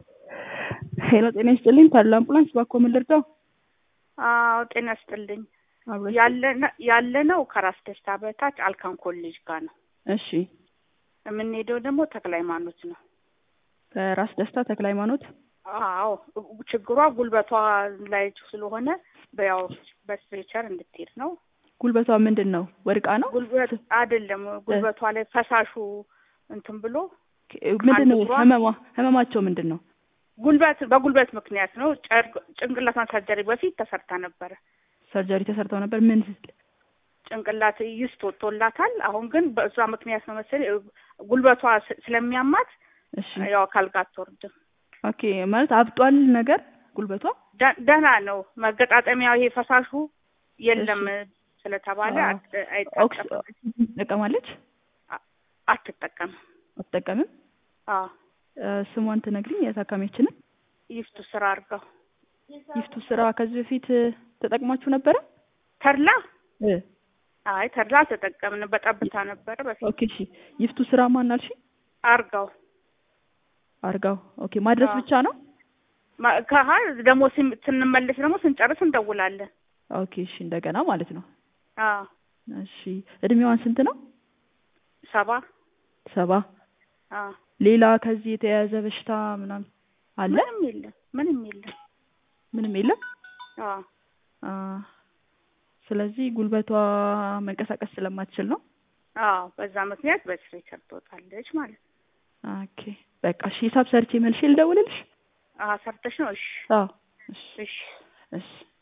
ሄሎ ጤና ይስጥልኝ ታዲላ አምቡላንስ ባኮ ምን ልርዳው? አዎ ጤና ይስጥልኝ። አብረሽ ያለ ነው ከራስ ደስታ በታች አልካን ኮሌጅ ጋር ነው። እሺ የምንሄደው ደግሞ ተክለ ሃይማኖት ነው። ከራስ ደስታ ተክለ ሃይማኖት አዎ ችግሯ ጉልበቷ ላይ ስለሆነ በያው በስትሬቸር እንድትሄድ ነው። ጉልበቷ ምንድን ነው? ወድቃ ነው? ጉልበት አይደለም ጉልበቷ ላይ ፈሳሹ እንትን ብሎ ምንድን ነው አንድ እግሯ- ህመሟ? ህመማቸው ምንድን ነው? ጉልበት በጉልበት ምክንያት ነው። ጨርቅ- ጭንቅላቷን ሰርጀሪ በፊት ተሰርታ ነበረ። ሰርጀሪ ተሰርተው ነበር። ምን ጭንቅላት ይስት ወጥቶላታል። አሁን ግን በእሷ ምክንያት ነው መሰለኝ ጉልበቷ ስ- ስለሚያማት እሺ ያው አካል ጋር አትወርድም። ኦኬ ማለት አብጧል ነገር ጉልበቷ ደ- ደህና ነው። መገጣጠሚያው ይሄ ፈሳሹ የለም ስለተባለ አዎ። አት- ኦክስ አይጠቀምም ትጠቀማለች አትጠቀምም። አትጠቀምም አዎ እ፣ ስሟን ትነግሪኝ የታካሚያችንን ይፍቱ ስራ አድርገው ይፍቱ ስራ ከዚህ በፊት እ፣ ተጠቅማችሁ ነበረ ተድላ እ፣ አይ ተድላ አልተጠቀምንም። በጠብታ ነበረ በፊት ኦኬ እሺ ይፍቱ ስራ ማን አልሽ አርጋው አርጋው ኦኬ ማድረስ አዎ። ብቻ ነው ማ- ከሀ ደግሞ ስን- ስንመለስ ደግሞ ስንጨርስ እንደውላለን። ኦኬ እሺ እንደገና ማለት ነው አዎ እሺ እድሜዋን ስንት ነው ሰባ ሰባ አዎ ሌላ ከዚህ የተያያዘ በሽታ ምናምን አለ ምንም የለም ምንም የለም። ምንም የለም አዎ አ፣ ስለዚህ ጉልበቷ መንቀሳቀስ ስለማትችል ነው አዎ በዛ ምክንያት በስትሬቸር ትወጣለች ማለት ነው። ኦኬ በቃ እሺ ሂሳብ ሰርቼ መልሼ ልደውልልሽ አዎ ሰርተሽ ነው? እሺ አዎ እሺ እሺ እሺ